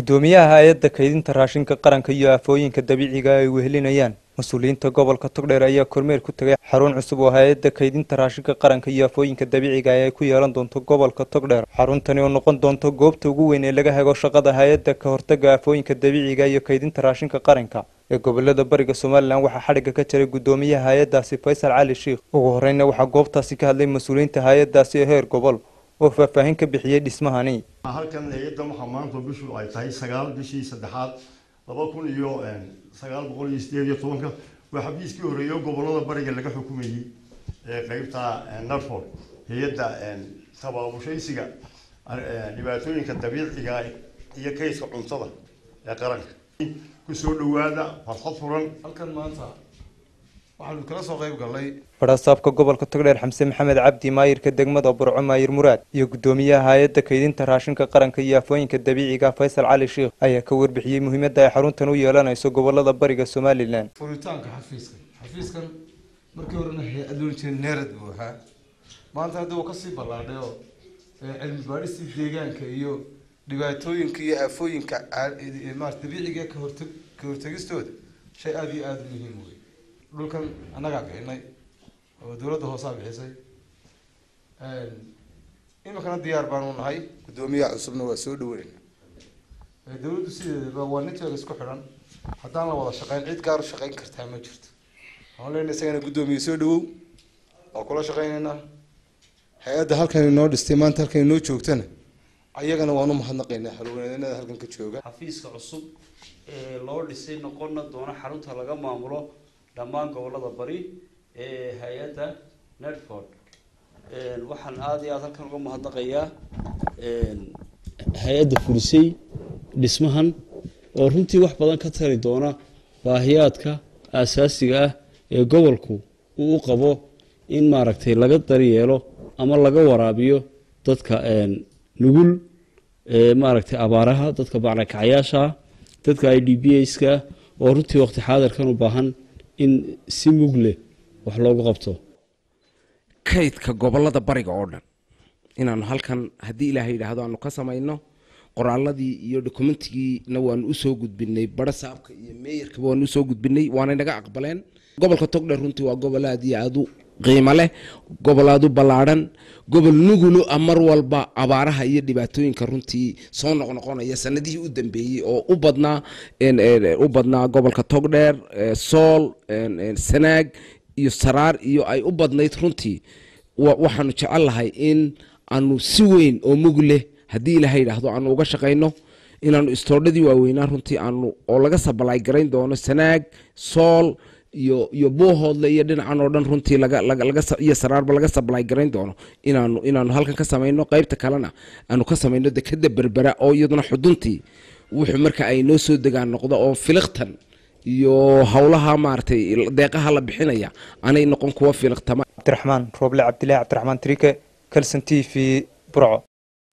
gudoomiyaha hay-adda kaydinta raashinka qaranka iyo aafooyinka dabiiciga ay wehelinayaan mas-uuliyiinta gobolka togdheer ayaa kormeer ku tegay xarun cusub oo hay-adda kaydinta raashinka qaranka iyo aafooyinka dabiiciga ay ku yeelan doonto gobolka togdheer xaruntani oo noqon doonto goobta ugu weyn ee laga hago shaqada hay-adda ka hortaga aafooyinka dabiiciga iyo kaydinta raashinka qaranka ee gobolada bariga somalilan waxaa xadhigga ka jiray gudoomiyaha hay-addaasi faysal cali sheikh ugu horeyna waxaa goobtaasi ka hadlay mas-uuliyiinta hay-addaasi ee heer gobol oo faahfaahin ka bixiyey dhismahani halkan hay-addan waxaa maanta bishu ay tahay sagaal bishii saddexaad laba kun iyo sagaal boqol iyo sideed iyo tobanka waa xafiiskii horeeyo gobolada bariga laga xukumayey ee qeybta narford hay-adda tabaabushaysiga dhibaatooyinka dabiiciga iyo kayska cuntada ee qaranka kusoo dhawaada farxad furan halkan maanta waxaanu kala soo qayb gallay fadhasaabka gobolka togdheer xamse maxamed cabdi maayirka degmada burco maayir muraad iyo gudoomiyaha hay-adda kaydinta raashinka qaranka iyo afooyinka dabiiciga faysal cali sheikh ayaa ka warbixiyey muhiimadda ay xaruntan u yeelanayso gobolada bariga somalilan furitaanka xafiiskan xafiiskan markii horena hay-ad loodhan jiray neerad buu ahaa maanta hadda uu kasii ballaadhay oo cilmi baadhistii deegaanka iyo dhibaatooyinka iyo aafooyinka maarata dabiiciga ka hortag ka hortagistooda shay aada iyo aada u muhiim wey dhulkan annagaa bixinay oo dawladda hoosaa bixisay iminkana diyaar baanu nahay guddoomiyaha cusubna waa soo dhaweynayna dawladdu sideedaba waa ninteeda isku xidhan haddaan la wada shaqeyn cid gaar u shaqeyn kartaa ma jirto waxaan leenahay isagana guddoomiye soo dhawow waa kula shaqeynaynaa hay-adda halkan inoo dhistay maanta halkan inoo joogtana ayagana waan u mahadnaqaynaa halwanaanada halkan ka jooga xafiiska cusub ee loo dhisay noqonna doona xarunta laga maamulo dhammaan gobolada bari ee hay-adda nedford waxaan aada iyo aada halkan uga mahadnaqayaa hay-adda fulisay dhismahan oo runtii wax badan ka tari doona baahiyaadka aasaasiga ah ee gobolku uu u qabo in maaragtay laga daryeelo ama laga waraabiyo dadka nugul maaragtay abaaraha dadka bacrakacayaasha dadka i d b ska oo runtii waqti xaadirkan u baahan in si mug leh wax loogu qabto kaydka gobolada bariga oo dhan inaanu halkan haddii ilaaha yidhaahdo aanu ka samayno qoraaladii iyo dokumentigiina waanu usoo gudbinay barasaabka iyo meeyarkaba waanu usoo gudbinay waanay naga aqbaleen gobolka togdher runtii waa gobol aad iyo aad u qiimo leh gobol aad u ballaadhan gobol nugulo a mar walba abaaraha iyo dhibaatooyinka runtii soo noqnoqonaya sanadihii u dambeeyey oo u badnaa u badnaa gobolka togdheer sool sanaag iyo saraar iyo ay u badnayd runtii waxaanu jecel lahay in aanu si weyn oo mug leh haddii ilaha yidhaahdo aanu uga shaqayno inaanu istoodhadii waaweynaa runtii aanu oo laga sabalaay garayn doono sanaag sool iyo iyo boohoodle iyo dhinacan oo dhan runtii lagaiyo saraarba laga sabalaay garayn doono inaanu inaanu halkan ka samayno qaybta kalena aanu ka samayno dekeda berbera oo iyaduna xuduntii wuxuu marka ay noo soo degaan noqdo oo filiqtan iyo howlaha maaragtay deeqaha la bixinaya anay noqon kuwa filiqtama cabdiraxmaan rooble cabdillahi cabdiraxmaan trike calson t v burco